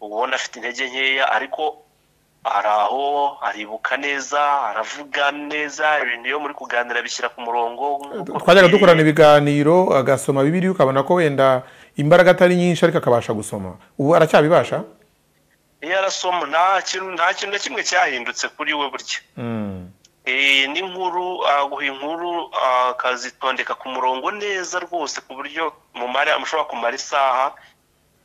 ubona afite intege nkeya ariko hari aho aribuka neza aravuga neza ibintu iyo muri kuganira bishyira ku murongo nk'uko twajyaga bikwiriye. dukorana ibiganiro agasoma bibiri ukabona ko wenda imbaraga atari nyinshi ariko akabasha gusoma ubu aracyabibasha iyo arasoma nta kintu nta kintu na kimwe cyahindutse kuri we burya Mm. Eh, n'inkuru aguha inkuru ah, akazitondeka ku murongo neza rwose ku buryo mumara mushobora kumara isaha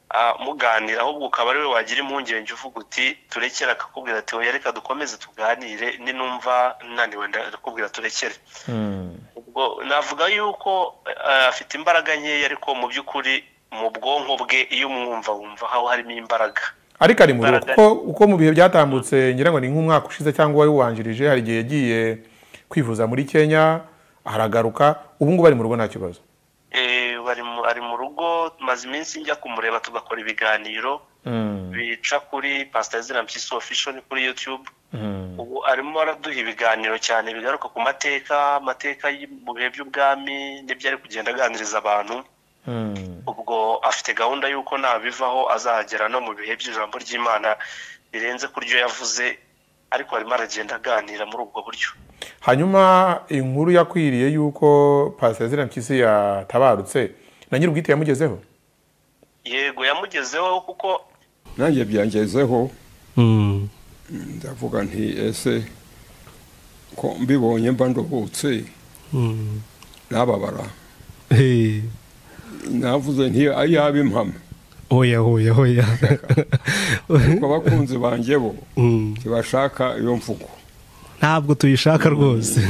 ah, muganira ahubwo ukaba ari we wagira impungenge uvuga uti turekere akakubwira ati oya reka dukomeze tuganire ninumva naniwe ndakubwira turekere Mm. ubwo navuga yuko eh, afite imbaraga nkeya ariko mu by'ukuri mu bwonko bwe iyo umwumva wumva aho harimo imbaraga ariko ari muri Imbaraga- kuko uko mu bihe byatambutse ngira ngo ni nk'umwaka ushize cyangwa wari uwanjirije hari igihe yagiye kwivuza muri kenya aragaruka ubu ngubu ari mu rugo nta kibazo Eh, bari mu- ari mu rugo maze iminsi njya kumureba tugakora ibiganiro Mm. bica kuri pasita zina mpyisi official kuri yutube Mm. ubu arimo araduha ibiganiro cyane bigaruka ku mateka amateka y- mu bihe by'ubwami n'ibyo ari kugenda aganiriza abantu Mm. ubwo afite gahunda y'uko nabivaho azagera no mu bihe by'ijambo ry'imana birenze ku ryo yavuze ariko arimo aragenda aganira muri ubwo buryo hanyuma inkuru yakwiriye y'uko pasiteri zirampyisi yatabarutse na nyir'ubwite yamugezeho yego yamugezeho kuko nanjye byangezeho Mm. ndavuga nti ese ko mbibonye mba nduhutse Mm. nababara Hey. navuze nti ayaba impamo Oya oya oya. ku bakunzi banjye bo Mm. ntibashaka iyo mvugo Ntabwo tuyishaka rwose.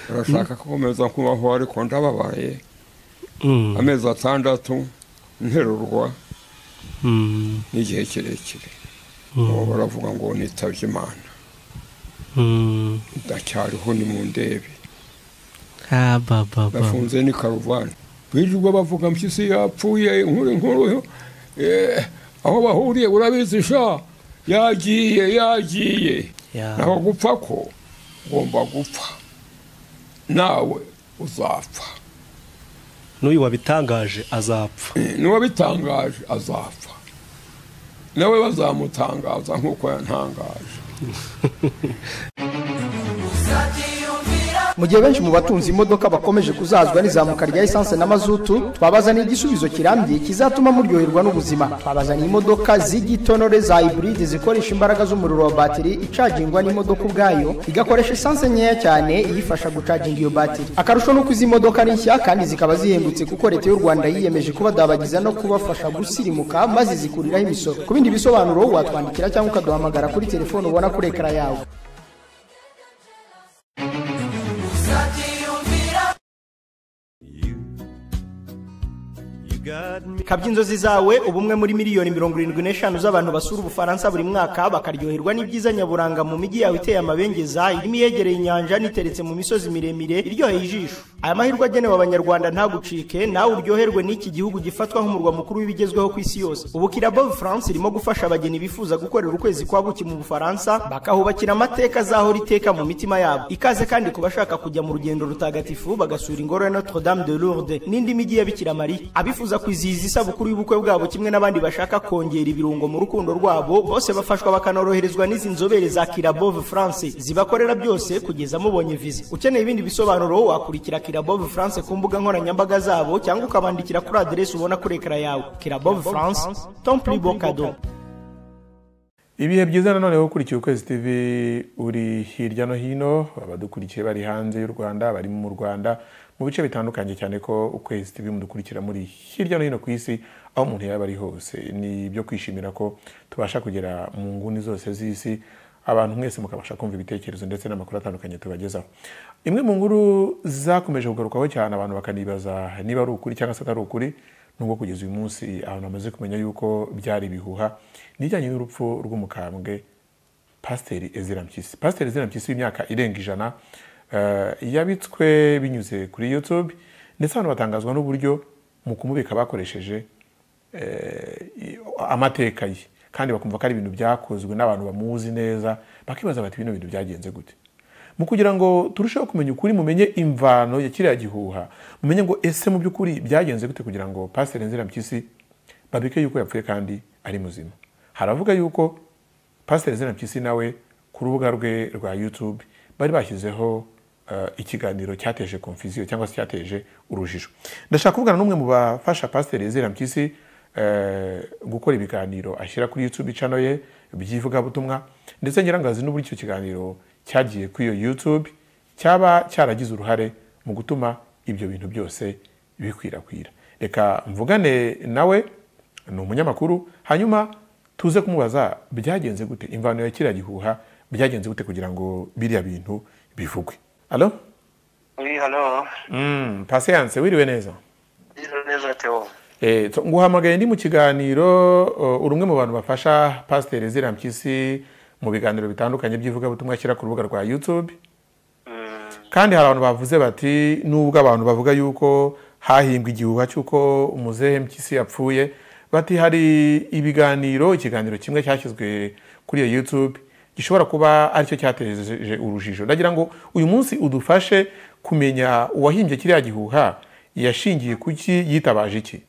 barashaka gukomeza kubaho ariko ndababaye Mm. amezi atandatu nterurwa Mm. n'igihe kirekire Mm. ubu baravuga ngo nitabye imana Mm. ndacyariho ni mu ndebe Ah, ba, ba, ba. bafunze ni karuvani birirwa bavuga mpyisi yapfuye inkuru inkuru eh, aho bahuriye urabizi sha yagiye yagiye Ya. naho gupfa ko ugomba gupfa nawe uzapfa N'uyu wabitangaje azapfa. n'uwabitangaje azapfa nawe bazamutangaza nk'uko yatangaje mu gihe benshi mu batunzi imodoka bakomeje kuzazwa n'izamuka rya esanse na mazutu twabaza n'igisubizo kirambye kizatuma muryoherwa n'ubuzima twabazaniye imodoka z'igitonore za hiburide zikoresha imbaraga z'umuriro wa batiri icagingwa n'imodoka ubwayo igakoresha esanse nkeya cyane iyifasha gucaginga iyo batiri akarusho ni uko izi modoka ni nshya kandi zikaba zihendutse kuko leta y'u rwanda yiyemeje kubadabagiza no kubafasha gusirimuka maze zikuriraho imisoro ku bindi bisobanuro watwandikira cyangwa ukaduhamagara kuri telefone ubona kuri ekara yawe kabya inzozi zawe ubumwe muri miliyoni mirongo irindwi n'eshanu z'abantu basura ubufaransa buri mwaka bakaryoherwa n'ibyiza nyaburanga mu mijyi yawe iteye amabengeza irimo iyegereye inyanja n'iteretse mu misozi miremire iryoheye ijisho aya mahirwe agenewe abanyarwanda ntagucike nawe uryoherwe n'iki gihugu gifatwa nk'umurwa mukuru w'ibigezweho ku isi yose ubu kirabo france irimo gufasha abageni bifuza gukorera ukwezi kwa buki mu bufaransa bakahubakira amateka azahora iteka mu mitima yabo ikaze kandi ku bashaka kujya mu rugendo rutagatifu bagasura ingoro ya notre dame de lourdes n'indi mijyi ya bikira mariya abifuza kwizihiza isabukuru y'ubukwe bwabo kimwe n'abandi bashaka kongera ibirungo mu rukundo rwabo bose bafashwa bakanoroherezwa n'izi nzobere za kirabove france zibakorera byose kugeza mubonye viza ukeneye ibindi bisobanuro wakurikira kirabove france ku mbuga nkoranyambaga zabo cyangwa ukabandikira kuri aderesi ubona kuri ekara yawe kirabove france temple bocado ibihe byiza nanone wowe ukurikiye ukwezi tv uri hirya no hino abadukurikiye bari hanze y'u rwanda bari mu rwanda mu bice bitandukanye cyane ko ukwezi tv mudukurikira muri hirya no hino ku isi aho umuntu yaba ari hose ni ibyo kwishimira ko tubasha kugera mu nguni zose z'isi abantu mwese mukabasha kumva ibitekerezo ndetse n'amakuru atandukanye tubagezaho imwe mu nkuru zakomeje kugarukwaho cyane abantu bakanibaza niba ari ukuri cyangwa se atari ukuri nubwo kugeza uyu munsi abantu bamaze kumenya yuko byari ibihuha nijyanye n'urupfu rw'umukambwe pasiteri ezira mpyisi pasiteri ezira mpyisi w'imyaka irenga ijana eh, yabitswe binyuze kuri youtube ndetse abantu batangazwa n'uburyo mu kumubika bakoresheje eh, i- amateka ye kandi bakumva ko ari ibintu byakozwe n'abantu bamuzi neza bakibaza bati bino bintu byagenze gute mu kugira ngo turusheho kumenya ukuri mumenye imvano ya kiriya gihuha mumenye ngo ese mu by'ukuri byagenze gute kugira ngo pasiteri nzira mpyisi babike yuko yapfuye kandi ari muzima haravuga yuko pasiteri zena mpyisi nawe ku rubuga rwe rwa yutube bari bashyizeho eh, ikiganiro cyateje konfuziyo cyangwa se cyateje urujijo ndashaka kuvugana n'umwe mu bafasha pasiteri zena mpyisi eh, gukora ibiganiro ashyira kuri yutube icano ye by'ivugabutumwa ndetse nyirangazi n'uburyo icyo kiganiro cyagiye kuri iyo yutube cyaba cyaragize uruhare mu gutuma ibyo bintu byose bikwirakwira reka mvugane nawe ni umunyamakuru hanyuma tuze kumubaza byagenze gute imvano ya kiriya gihuha byagenze gute kugira ngo biriya bintu bivugwe alo Oui, halo mm, pasiyanse wiriwe neza Biro neza Theo e, nguhamagaye ndi mu kiganiro uh, uri umwe mu bantu bafasha pasiteri ziriya mpyisi mu biganiro bitandukanye by'ivugabutumwa ashyira ku rubuga rwa youtube kandi hari abantu bavuze bati nubwo abantu bavuga yuko hahimbwe igihuha cy'uko umuzehe mpyisi yapfuye bati hari ibiganiro ikiganiro kimwe cyashyizwe kuri iyo youtube gishobora kuba aricyo cyateje urujijo ndagira ngo uyu munsi udufashe kumenya uwahimbye kiriya gihuha yashingiye kuki yitabaje iki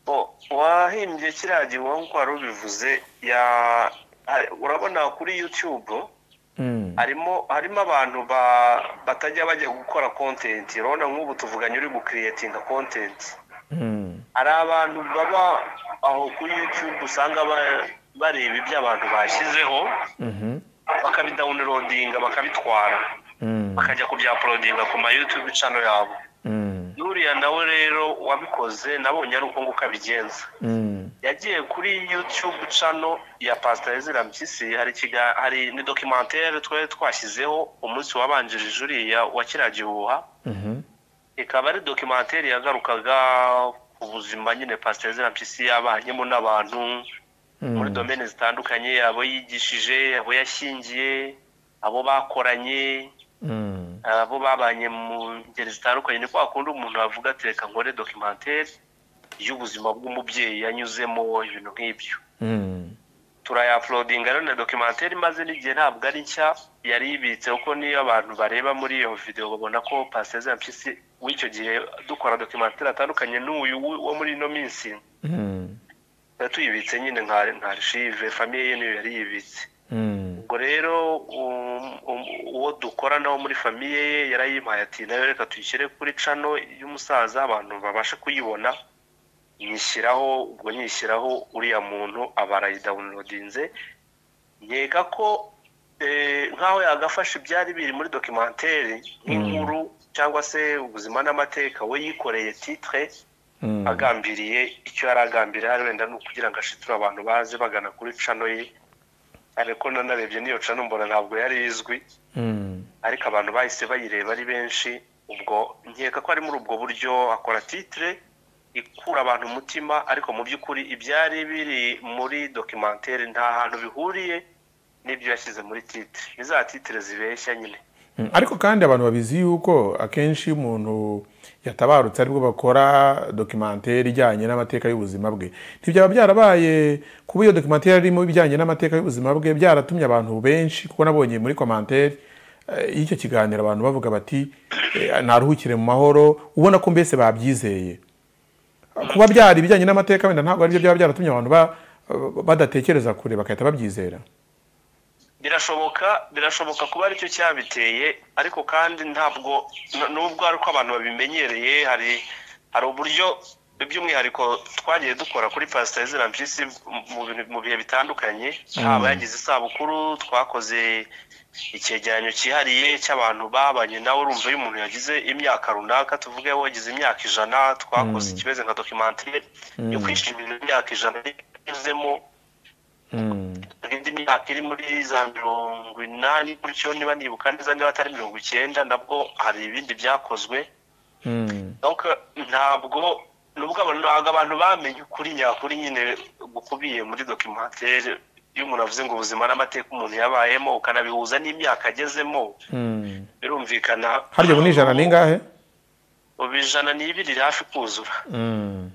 Bo, wahimbye kiriya gihuha nk'uko wari ubivuze ya- hari- urabona kuri youtube harimo harimo abantu ba- batajya bajya gukora content urabona nk'ubu tuvuganye uri gukiriyetinga content Mm. hari abantu baba aho kuri youtube usanga ba- bareba ibyo abantu bashyizeho Mhm. bakabidawunirodinga bakabitwara Mm. bakajya kubyaporodinga ku ma youtube channel yabo Mm. n'uriya nawe rero wabikoze nabonye ari uko nguko abigenza Mm. yagiye kuri youtube channel ya pasiteri zira mpyisi hari ikiga- hari ni dokimantere twari twashyizeho umunsi wabanjirije uriya wa kiriya gihuha Mhm. ikaba ari dokimantere yagarukaga ku buzima nyine pasiteri zira mpyisi yabanyemo n'abantu muri Mm. domene zitandukanye abo yigishije abo yashyingiye abo bakoranye Mm. abo babanye mu ngeri zitandukanye ni kwa kundi umuntu avuga ati reka nkore dokimantere y'ubuzima bw'umubyeyi yanyuzemo ibintu nk'ibyo Mm. turayapulodinga rero na dokimantere imaze n'igihe ntabwo ari nshya yari yibitse kuko niyo abantu bareba muri iyo videwo babona ko pasiteri mpyisi w'icyo gihe dukora dokimantere atandukanye n'uyu w- wo muri ino minsi Mm. tuba tuyibitse nyine nka nka archive famiye ye niyo yari yibitse Mm. ubwo rero um- um- uwo dukora nawo muri famiye ye yarayimpaye ati nayo reka tuyishyire kuri cano y'umusaza abantu babashe kuyibona nyishyiraho ubwo nyishyiraho uriya muntu aba arayidawunilodinze nkeka ko eh, nk'aho yagafashe ibyari biri muri dokimantere nk'inkuru cyangwa se ubuzima n'amateka we yikoreye titre Mm. agambiriye icyo yari agambiriye hari wenda ni ukugira ngo ashiture abantu baze bagana kuri cano ye ariko nanarebye n'iyo cano mbona ntabwo yari izwi Mm. ariko abantu bahise bayireba ari benshi ubwo nkeka ko ari muri ubwo buryo akora titire ikura abantu umutima ariko mu by'ukuri ibyari biri muri dokimantere nta hantu bihuriye n'ibyo yashyize muri titire ni za titire zibeshya nyine Mm, ariko kandi abantu babizi yuko akenshi iyo umuntu yatabarutse aribwo bakora dokimantere ijyanye n'amateka y'ubuzima bwe ntibyaba byarabaye kuba iyo dokimantere irimo ibijyanye n'amateka y'ubuzima bwe byaratumye abantu benshi kuko nabonye muri komantere eh, y'icyo kiganiro abantu bavuga bati eh, naruhukire mu mahoro ubona ko mbese babyizeye kuba byari ibijyanye n'amateka wenda ntabwo aribyo byaba byaratumye abantu ba- badatekereza kure bagahita babyizera birashoboka birashoboka kuba aricyo cyabiteye ariko kandi ntabwo n- nubwo ari uko abantu babimenyereye hari hari uburyo by'umwihariko twagiye dukora kuri pasiteri zira mpyisi mu- mu bintu- mu bihe bitandukanye haba yagize isabukuru twakoze icyegeranyo cyihariye cy'abantu babanye nawe urumva iyo umuntu yagize imyaka runaka tuvuge wagize imyaka ijana twakoze ikimeze nka dokimantere yo kwishimira imyaka ijana yanyuzemo Mm, indi myaka iri muri za mirongo inani gutyo niba nibuka neza niba atari mirongo icyenda nabwo hari ibindi byakozwe mm, Donc, ntabwo nubwo abantu ntabwo abantu bamenye ukuri nyakuri nyine gukubiye muri dokimantere iyo umuntu avuze ngo ubuzima n'amateka umuntu yabayemo ukanabihuza n'imyaka agezemo mm. birumvikana harya ubu ni ijana n'ingahe ubu ijana ni ibiri hafi kuzura Mm.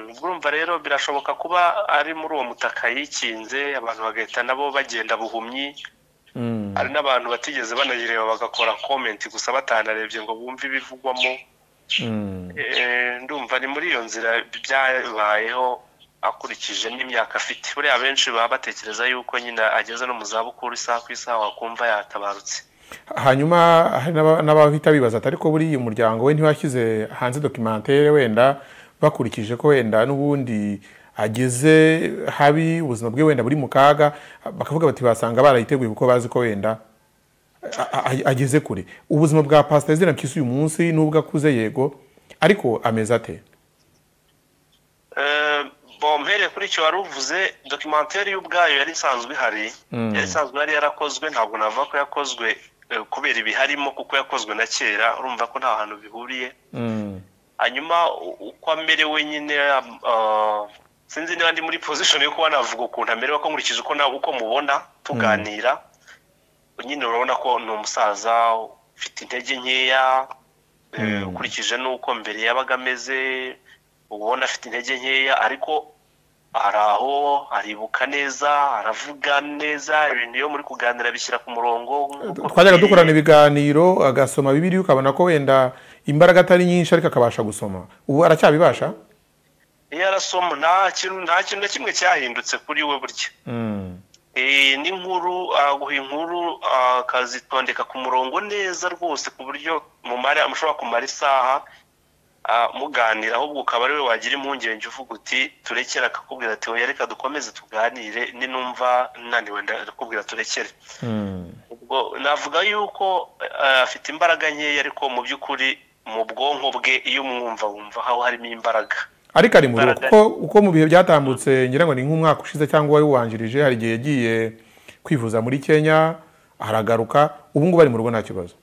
Mm, urumva rero birashoboka kuba ari muri uwo mutaka yikinze abantu bagahita nabo bagenda buhumyi Mm. hari n'abantu batigeze banayireba bagakora komenti gusa batanarebye ngo bumve ibivugwamo Mm. Eh, ndumva ni muri iyo nzira byabayeho akurikije n'imyaka afite buriya abenshi baba batekereza yuko nyine ageze no mu zabukuru isaha ku isaha wakumva yatabarutse hanyuma hari n'aba- n'abahita bibaza ati ariko buriya umuryango we ntiwashyize hanze dokimantere wenda bakurikije ko wenda n'ubundi ageze habi ubuzima bwe wenda buri mu kaga bakavuga bati basanga barayiteguye kuko bazi ko wenda a- a- ageze kure ubuzima bwa pasita izina mpyisi uyu munsi n'ubwo akuze yego ariko ameze ate Eh, bo mpereye kuri icyo wari uvuze dokimantere y'ubwayo yari isanzwe ihari yari isanzwe ihari yarakozwe ntabwo navuga ko yakozwe eh, kubera ibiharimo kuko yakozwe na kera urumva ko nta hantu bihuriye Mm. hanyuma u- uko amerewe nyine ah, sinzi niba ndi muri pozishoni yo kuba navuga ukuntu amerewe ko nkurikije uko nawe uko mubona tuganira nyine urabona ko ni umusaza ufite intege nkeya eh, ukurikije n'uko mbere yabaga ameze ubona afite intege nkeya ariko ari aho aribuka neza aravuga neza ibintu iyo muri kuganira bishyira ku murongo nk'uko twajyaga bikwiye. dukorana ibiganiro agasoma bibiri ukabona ko wenda imbaraga atari nyinshi ariko akabasha gusoma ubu aracyabibasha iyo arasoma nta kintu nta kintu na kimwe cyahindutse kuri we burya Mm. Eh, ni inkuru ah, guha inkuru ah, akazitondeka ku murongo neza rwose ku buryo mumara mushobora kumara isaha ah, muganira ahubwo ukaba ari we wagira impungenge uvuga uti turekere akakubwira ati oya reka dukomeze tuganire ninumva naniwe ndakubwira turekere Mm. ubwo navuga yuko eh, afite imbaraga nkeya ariko mu by'ukuri mu bwonko bwe iyo umwumva wumva aho harimo imbaraga ariko ari mu rugo Imbaraga. kuko uko mu bihe byatambutse ngira ngo ni nk'umwaka ushize cyangwa uwari uwanjirije hari igihe yagiye kwivuza muri kenya aragaruka ubu ngubu ari mu rugo nta kibazo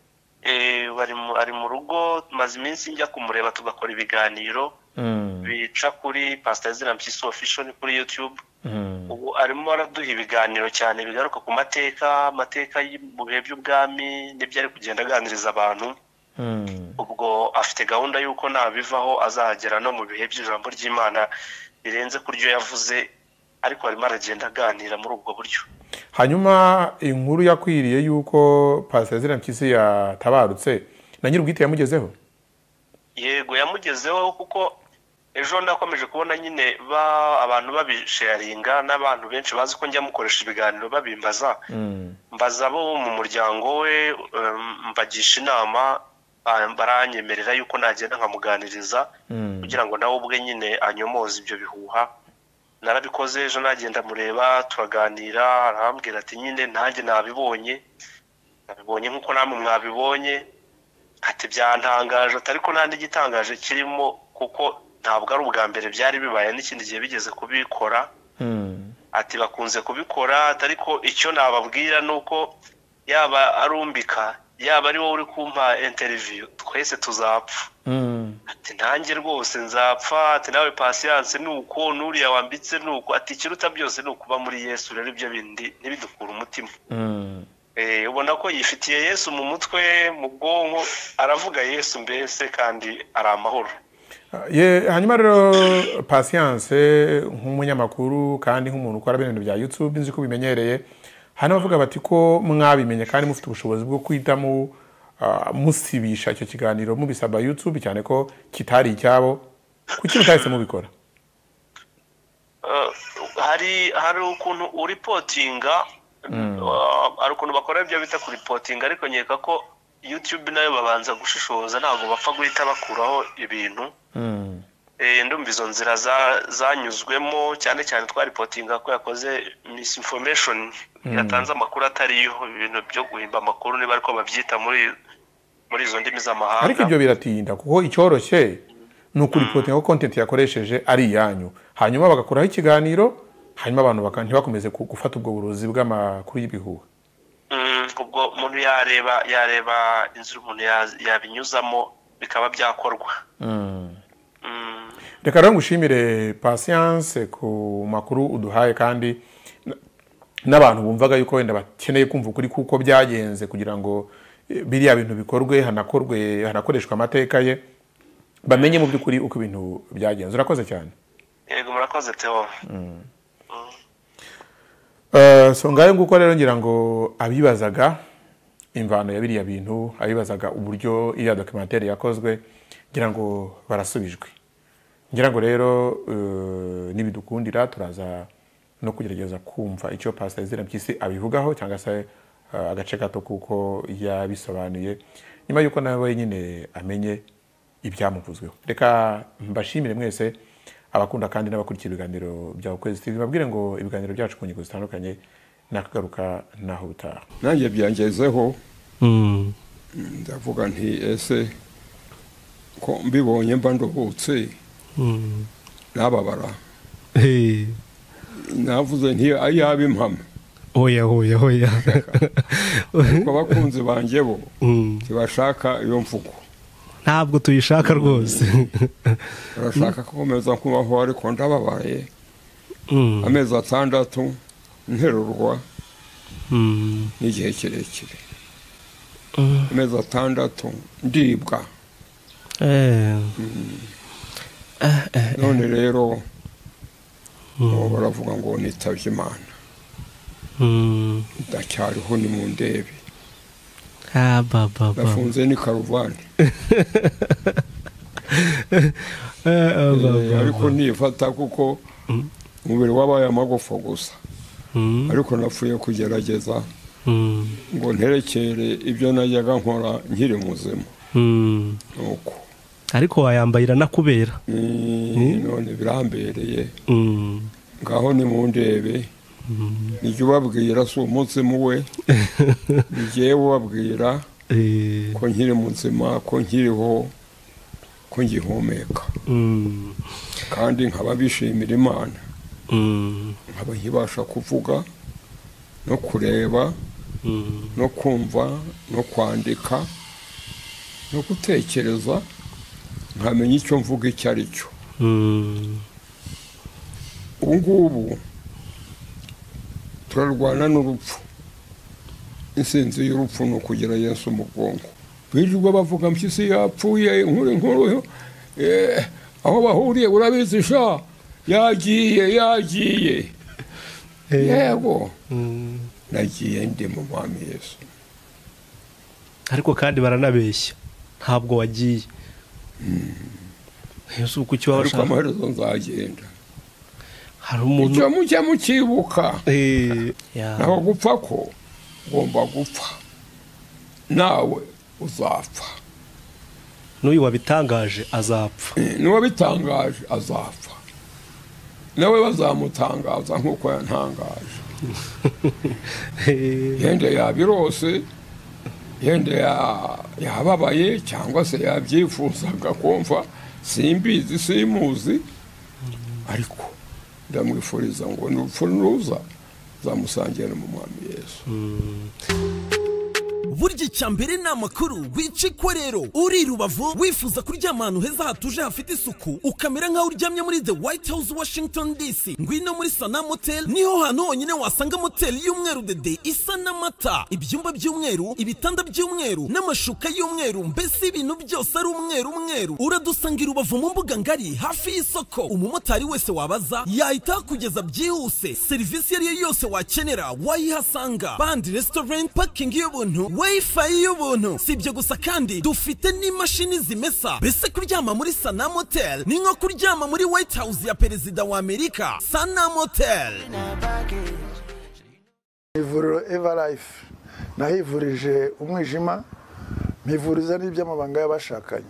Eh, bari mu- ari mu rugo maze iminsi njya kumureba tugakora ibiganiro Mm. bica kuri pasita izina mpyisi official kuri youtube Mm. ubu arimo araduha ibiganiro cyane bigaruka ku mateka amateka y- mu bihe by'ubwami n'ibyo ari kugenda aganiriza abantu Mm. ubwo afite gahunda y'uko nabivaho azahagera no mu bihe by'ijambo ry'imana birenze ku ryo yavuze ariko arimo aragenda aganira muri ubwo buryo hanyuma inkuru yakwiriye y'uko pasita ziriya mpyisi yatabarutse na nyir'ubwite yamugezeho yego yamugezeho kuko ejo nakomeje kubona nyine ba abantu babisharinga n'abantu benshi bazi ko njya mukoresha ibiganiro babimbaza Mm. mbaza abo mu muryango we em, mbagisha inama ah, baranyemerera yuko nagenda nkamuganiriza Mm. kugira ngo nawe ubwe nyine anyomoze ibyo bihuha narabikoze ejo nagenda mureba turaganira arambwira ati nyine nanjye nabibonye nabibonye nk'uko namwe mwabibonye ati byantangaje ati ariko nta n'igitangaje kirimo kuko ntabwo ari ubwa mbere byari bibaye n'ikindi gihe bigeze kubikora Mm. ati bakunze kubikora ati ariko icyo nababwira ni uko yaba arumbika yaba ari wowe uri kumpa interiviyu twese tuzapfa Mm. ati nanjye rwose nzapfa ati nawe pasiyanse ni uko n'uriya wambitse ni uko ati ikiruta byose ni ukuba muri yesu rero ibyo bindi ntibidukure umutima Mm. Eh, ubona ko yifitiye yesu mu mutwe mu bwonko aravuga yesu mbese kandi ari amahoro Ye- hanyuma rero pasiyanse nk'umunyamakuru kandi nk'umuntu ukora ibintu bya yutube nzi ko bimenyereye hari n'abavuga bati ko mwabimenye kandi mufite ubushobozi bwo guhita mu- ah, musibisha icyo kiganiro mubisaba yutube cyane ko kitari icyabo kuki mutahise mubikora Eh, hari hari ukuntu uripotinga eh, hari ukuntu bakora ibyo bita kuripotinga ariko nkeka ko youtube nayo babanza gushishoza ntabwo bapfa guhita bakuraho ibintu Mm. Eh, ndumva izo nzira za- zanyuzwemo cyane cyane twaripotinga ko yakoze misinformation yatanze amakuru atariyo ibintu byo guhimba amakuru niba ariko babyita muri muri izo ndimi z'amahanga ariko ibyo biratinda kuko icyoroshye ni ukuripotinga ko kontenti yakoresheje ari iyanyu hanyuma bagakuraho ikiganiro hanyuma abantu baka- ntibakomeze ku- gufata ubwo burozi bw'amakuru y'ibihuha Mm, ubwo umuntu yareba yareba inzu umuntu ya- yabinyuzamo bikaba byakorwa Mm, reka rero ngushimire pasiyanse ku makuru uduhaye kandi n- n'abantu bumvaga yuko wenda bakeneye kumva ukuri kuko byagenze kugira ngo eh, biriya bintu bikorwe hanakorwe hanakoreshwa amateka ye bamenye mu by'ukuri uko ibintu byagenze urakoze cyane yego murakoze Theo Eh, so ngayo nguko rero ngira ngo abibazaga imvano ya biriya bintu abibazaga uburyo iriya dokimantere yakozwe ngira ngo barasubijwe ngira ngo rero eh, nibidukundira turaza no kugerageza kumva icyo pasita izina by'isi abivugaho cyangwa se eh, agace gato kuko yabisobanuye nyuma y'uko nawe nyine amenye ibyamuvuzweho reka mbashimire mwese abakunda kandi n'abakurikiye ibiganiro bya ukwezi tv babwire ngo ibiganiro byacu ku ngingo zitandukanye nakagaruka naho butaha nanjye byangezeho Mm. ndavuga nti ese ko mbibonye mba ndohutse Mm. nababara Hey. navuze nti ayaba impamo Oya oya oya. kuko abakunzi banjye bo Mm. ntibashaka iyo mvugo Ntabwo tuyishaka rwose. barashaka gukomeza kubaho ariko ndababaye Mm. amezi atandatu nterurwa Mm. n'igihe kirekire Mm. amezi atandatu ndibwa Eh. Eh, eh. none rero ubu Mm. baravuga ngo nitabye imana Mm. ndacyariho ni mu ndebe Ah, ba, ba, ba. nafunze ni karuvani Eh, ah, ba, Eh, ba, ariko ba. nifata kuko umubiri wabaye amagufa gusa Mm. ariko napfuye kugerageza Mm. ngo nterekere ibyo najyaga nkora nkiri muzima Mm. nuko ariko wayambayira nakubera Mm, none birambereye Mm. ngaho ni mu ndebe Mm. nijya ubabwira si umuzimu we nijyewe ubabwira Eh. ko nkiri muzima ko nkiriho ko ngihumeka Mm. kandi nkaba bishimira imana Mm. nkaba nkibasha kuvuga no kureba Mm. no kumva no kwandika no gutekereza nkamenya icyo mvuga icyo ari cyo Mm. ubu ngubu turarwana n'urupfu insinzi y'urupfu ni ukugira yesu mu bwonko birirwa bavuga mpyisi yapfuye inkuru inkuru eh, aho bahuriye urabizi sha yagiye yagiye yego Mm. nagiye ndi mu mwami yesu ariko kandi baranabeshya ntabwo wagiye yesu kuki waba ariko ushaka amaherezo nzagenda hari umuntu icyo mujya mukibuka Eh, ya. naho gupfa ko ugomba gupfa nawe uzapfa n'uyu wabitangaje azapfa n'uwabitangaje azapfa nawe bazamutangaza nk'uko yantangaje Eh, yenda yabirose yenda ya- yababaye cyangwa se yabyifuzaga kumva simbizi simuzi ariko ndamwifuriza ngo n'urupfu nuza zamusangire mu mwami yesu burya icya mbere ni amakuru wica ikorero uri rubavu wifuza kuryama ahantu heza hatuje hafite isuku ukamera nk'aho uryamye muri the white house washington dc ngwino muri sana motel niho hantu honyine wasanga moteli y'umweru dede isa n'amata ibyumba by'umweru ibitanda by'umweru n'amashuka y'umweru mbese ibintu byose ari umweru umweru uradusanga i rubavu mu mbuga ngari hafi y'isoko umumotari wese wabaza yahita akugeza byihuse serivisi iyo ari yo yose wakenera wayihasanga bandi restaurant parking y'ubuntu wifi y'ubuntu si ibyo gusa kandi dufite n'imashini zimesa mbese kuryama muri sanam hotel ni nko kuryama muri white house ya perezida wa amerika sanam hotel ivuriro evarayifu nahivurije umwijima mpivuriza n'iby'amabanga y'abashakanye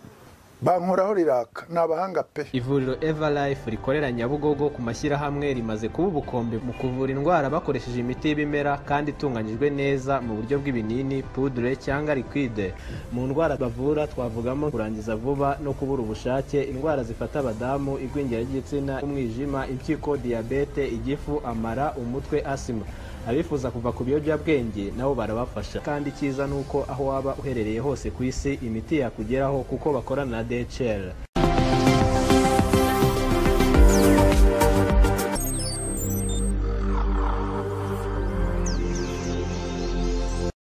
bankoraho riraka ni abahanga pe ivuriro everlife rikorera nyabugogo ku mashyirahamwe rimaze kuba ubukombe mu kuvura indwara bakoresheje imiti y'ibimera kandi itunganyijwe neza mu buryo bw'ibinini pudure cyangwa liquide mu ndwara bavura twavugamo kurangiza vuba no kubura ubushake indwara zifata abadamu igwingira ry'igitsina umwijima impyiko diyabete igifu amara umutwe asima abifuza kuva ku biyobyabwenge nabo barabafasha kandi icyiza ni uko aho waba uherereye hose ku isi imiti yakugeraho kuko bakorana na DHL